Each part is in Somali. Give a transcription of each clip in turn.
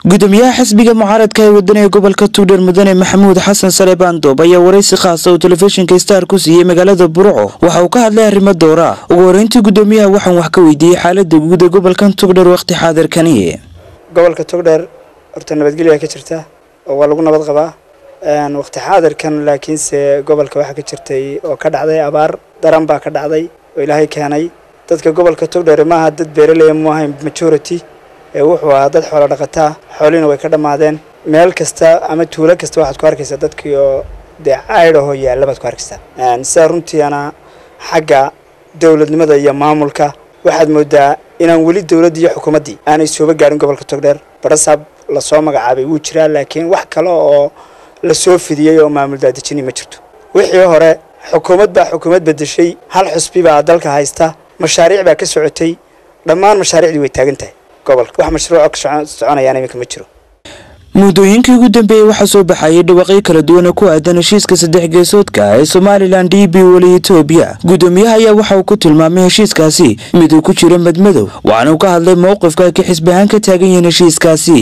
gudoomiyaha xisbiga mucaaradka ee wadaniga gobolka tuudheer mudane maxamuud xasan sare baandoob ayaa waraysi khaasa uu telefishinka star ku siiyey magaalada burco waxa uu ka hadlay arrimo dowra ugu horeyntii gudoomiyaha waxaan wax ka weydiiyey xaalada guud ee gobolkan tugdheer wakhti xaadirkani gobolka togdheer horta nabadgelya ka jirta oo waa lagu nabad qabaa waqti xaadirkan laakiinse gobolka waxaa ka jirtay oo ka dhacday abaar daran baa ka dhacday oo ilaahay keenay dadka gobolka togdheer maaha dad beeraleya mu ahayn majority ee wuxuu ahaa dad xoolo dhaqataa xoolihiina way ka dhammaadeen meel kasta ama tuulo kasta waxaad ku arkaysaa dadkii oo dee caydhahoo yaalla baad ku arkaysaa sidaa runtiina xagga dowladnimada iyo maamulka waxaad moodaa inaan weli dowladdii iyo xukuumaddii aanay sooba gaarin gobolka togdheer barasaab lasoo magacaabay wuu jiraa laakiin wax kale oo la soo fidiyey oo maamul daadejini ma jirto wixii hore xukuumad baa xukuumad bedeshay hal xusbi baa dalka haysta mashaariic baa ka socotay dhammaan mashaariicdii way taagan tahay gobolka wax mashruuco ka soconayaan iminka ma jiro muddooyinkii ugu dambeeyey waxaa soo baxayay dhawaaqyo kala duwan oo ku aadan heshiiska saddex geesoodka ee somalilan d b weli etoobiya gudoomiyaha ayaa waxa uu ku tilmaamay heshiiskaasi mid uu ku jiro madmadow waxaana uu ka hadlay mowqifka ay ka xisbi ahaan ka taagan yihiin heshiiskaasi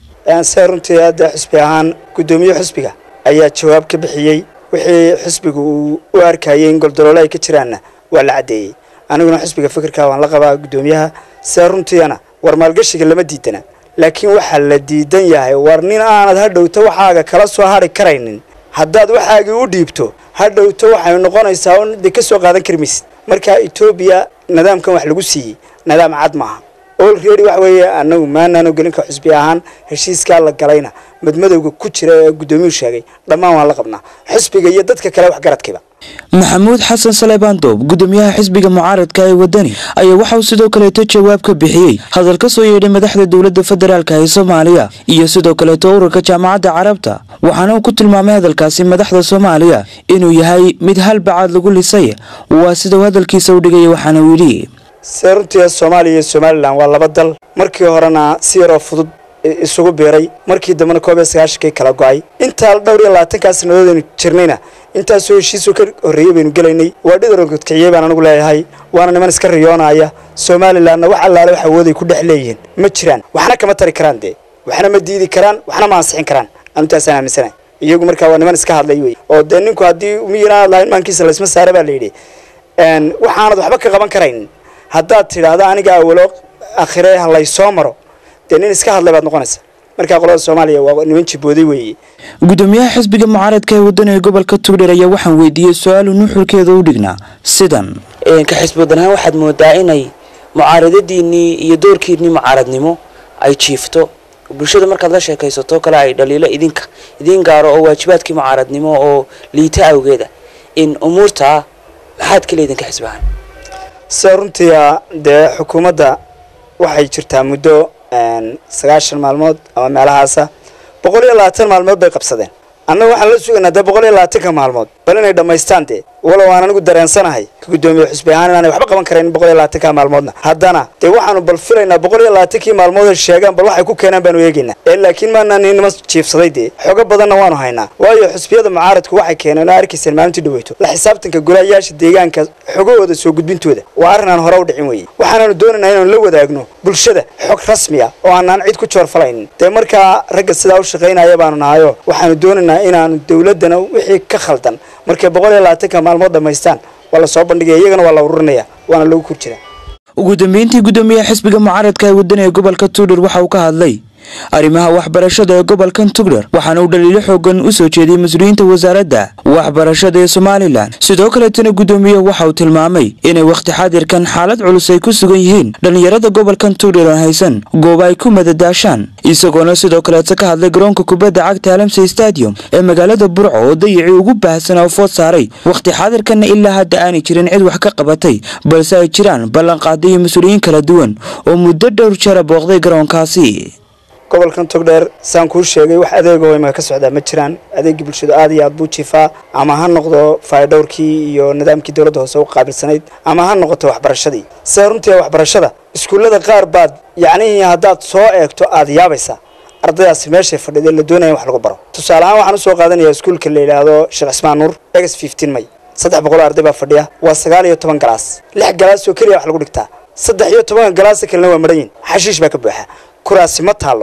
se runtii hadda xusbi ahaan guddoomiye xusbiga ayaa jawaab ka bixiyey wixii xusbiga uu u arkayay in goldoloole ay ka jiraanna waa la caddeeyey aniguna xusbiga fikirka waan la qabaa guddoomiyaha se runtiina war maalgashiga lama diidana laakiin waxaa la diidan yahay war nin aanad hadhowto waxaaga kala soo hadri karaynin haddaad waxaagii u dhiibto hadhowto waxay noqonaysaa un dee ka soo qaadan kari maysid marka etoobiya nidaamkan wax lagu siiyey nidaam cad maaha olready waxa weeye anagu maanaanu gelinka xusbi ahaan heshiiskaa la galayna madmadowga ku jira ee guddoomiyuhu sheegay dhammaan waan la qabnaa xusbiga iyo dadka kale waxgaradkiiba maxamuud xasan saleebaandoob gudoomiyaha xisbiga mucaaradka ee wadani ayaa waxa uu sidoo kaleeto jawaab ka bixiyey hadal ka soo yeedhay madaxda dowladda federaalka ee soomaaliya iyo sidoo kaleeto ururka jaamacadda carabta waxaana uu ku tilmaamay hadalkaasi madaxda soomaaliya inuu yahay mid halbacaad lagu lisay waa sida uu hadalkiisa u dhigaya waxaana uu yidhi se runtii soomaaliya iyo somalilan waa laba dal markii horena si yaroo fudud isugu biiray markii dambena koob iyo sagaashankii kala go-ay intaa dhowr iyo labaatankaa sannadoodaynu jirnayna intaasoo heshiisoo ka horreeyey baynu gelaynay waa dhidarogodkiciyey baan anigu leeyahay waana niman iska riyoonaya somalilanna wax allaale wax awooday ku dhex leeyihiin ma jiraan waxna kama tari karaan dee waxna ma diidi karaan waxna ma ansixin karaan anutaasaan aaminsanahay iyagu markaa waa niman iska hadlay wey oo dee ninku haddii miyiraanad lahayn maankiisa laysma saara baa la yidhi waxaanad waxba ka qaban karaynin haddaad tidhaahdo aniga awalo akhire ha laysoo maro dee nin iska hadlay baad noqonaysa markaa qolada soomaaliya waa niman jibooday weeye gudoomiyaha xisbiga mucaaradka ee wadaniga gobolka tugdheer ayaa waxaan weydiiyey su-aalu nuxurkeeda u dhignaa sidan ka xisbi wadan ahaan waxaad moodaa inay mucaaradadiinnii iyo doorkiinnii mucaaradnimo ay jiifto bulshada markaad la sheekaysato kale ay dhaliilo idinka idiin gaaro oo waajibaadkii mucaaradnimo oo liita awgeeda in umuurtaa maxaad ka leedin ka xisbi ahaan sida runtii dee xukuumadda waxay jirtaa muddo sagaashan maalmood ama meelahaasa boqol iyo labaatan maalmood bay qabsadeen annaga waxaan la sugaynaa dee boqol iyo labaatanka maalmood bal inay dhammaystaan dee walow aan anigu dareensanahay ka guddoomiye xusbi ahaan inaanay waxba qaban karayn boqol iyo labaatanka maalmoodna haddana dee waxaanu bal filaynaa boqol iyo labaatankii maalmood ay sheegaan bal waxay ku keenaan baanu eegaynaa ee laakiin maanaan nima jiifsaday dee xogo badanna waanu haynaa waayo xusbiyada mucaaradku waxay keeneen oo arkayseen maalintii dhaweyto la xisaabtanka golayaasha deegaanka xogahooda soo gudbintooda waa arrin aan hore u dhicin weeye waxaanaanu doonaynaa inaanu la wadaagno bulshada xog rasmi ah oo aanaan cid ku joorfalaynin dee markaa ragga sidaa u shaqaynaya baanu nahayo waxaanu doonaynaa inaanu dowladdana wixii ka khaldan markay boqol iyo labaatanka maalmood dhammaystaan waa la soo bandhigaya iyagana waa la ururinaya waana lagu kur jiraa ugu dambeyntii gudoomiyaha xisbiga mucaaradka ee wadaniga gobolka tugdher waxa uu ka hadlay arrimaha waxbarashada ee gobolkan tugdher waxaana uu dhaliilo xoogan u soo jeediyey mas-uuliyiinta wasaaradda waxbarashada ee somalilan sidoo kaleetana gudoomiyuhu waxa uu tilmaamay inay wakhti xaadirkan xaalad culus ay ku sugan yihiin dhallinyarada gobolkan tugdher oon haysan gooba ay ku madadaashaan isagoona sidoo kaleeta ka hadlay garoonka kubadda cagta alamsey stadium ee magaalada burco oo dayicii ugu baahsanaa u food saaray wakhti xaadirkanna ilaa hadda aanay jirin cid wax ka qabatay balse ay jiraan ballanqaada iyo mas-uuliyiin kala duwan oo muddo dhowr jara booqday garoonkaasi gobolkan togdheer saan kuu sheegay wax adeegoo imaka ka socdaa ma jiraan adeegii bulshadu aad iyo aad buu jiifaa ama ha noqdo faydhowrkii iyo nidaamkii dowladda hoose u qaabilsanayd ama ha noqoto waxbarashadii sida runtii waxbarashada iskuullada qaar baad yacnihii haddaad soo eegto aad yaabaysaa ardaydaasi meeshay fadhiday la doonaya in wax lagu baro tusaale ahaan waxaan usoo qaadanayaa iskuulka la yidhaahdo sheekh cismaan nuur egs fifteen may saddex boqol oo arday baa fadhiya waa sagaal iyo toban galaas lix galaas oo keliya wax lagu dhigtaa saddex iyo tobanka galaasa kalena waa madhan yihin xashiish baa ka buuxa kuraasi ma taallo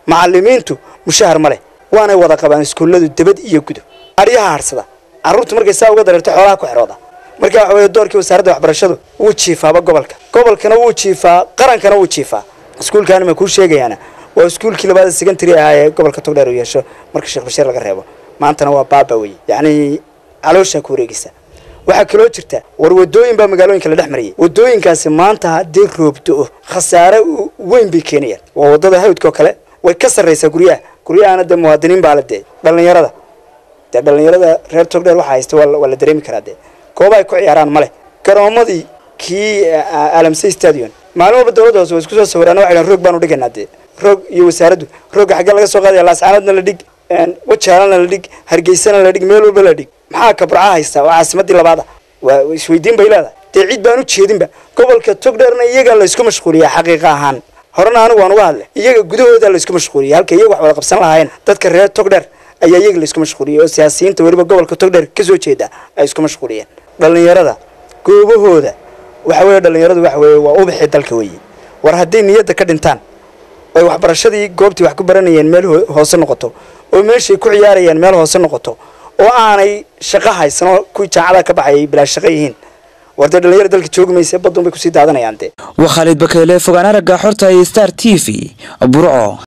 macalimiintu mushahar ma leh waanay wada qabaan iskuulladu debad iyo gudo aryaha harsada carruurtu markay saa uga dareerto xoolaha ku xidhooda marka waxa weeye doorkii wasaaradda waxbarashadu wuu jiifaaba gobolka gobolkana wuu jiifaa qarankana wuu jiifaa iskuulkaani ma kuu sheegayaana waa iskuulkii labaada secondary ahaa ee gobolka togdheer uu yeesho marka sheekh bashiir laga reebo maantana waa baaba wey yacni calooshaa ku wareegaysa waxaa kaloo jirta war wadooyin baa magaalooyinka la dhex marayay wadooyinkaasi maanta haddii roobdo-o khasaare weyn bay keenayaan waa wadada hawdka oo kale way ka sarraysaa guryaha guryahana dee muwaadiniin baa la dee dhallinyarada dee dhallinyarada reer togdheer waxaa haysta waa la dareemi karaa dee gooba ay ku ciyaaraan ma leh garoomadii kii alamsey stadion maalin walba dowladda hoose way isku soo sawiraan waxay dhahan roog baanu dhigaynaa dee roog iyo wasaaraddu roogga xaggee laga soo qaadaya laascaanoodna la dhig wajaalana la dhig hargeysana la dhig meel walba la dhig maxaa kabraca haystaa waa caasimadii labaada waa isweydiin bay leedahay dee cid baan u jeedinba gobolka togdheerna iyagaa laysku mashquuliyaa xaqiiqa ahaan horena anigu waan uga hadlay iyaga gudahooda laysku mashquuliyay halka iyaga wax wada qabsan lahaayeen dadka reer togdheer ayaa iyaga laysku mashquuliyay oo siyaasiyiinta weliba gobolka togdheer ka soo jeeda ay isku mashquuliyeen dhallinyarada goobahooda waxa weeye dhallinyaradu waxa weeye waa ubixii dalka weeye war hadday niyadda ka dhintaan oy waxbarashadii goobtii wax ku baranayeen meel hoose noqoto oo meeshay ku ciyaarayeen meel hoose noqoto oo aanay shaqo haysan oo kuwii jaacada ka baxayay bilaa shaqo yihiin war dee dhallinyara dalka joogi maysa badun bay kusii daadanayaan dee waa khaalid bakeele fogaan aragga xorta iyo star t v burco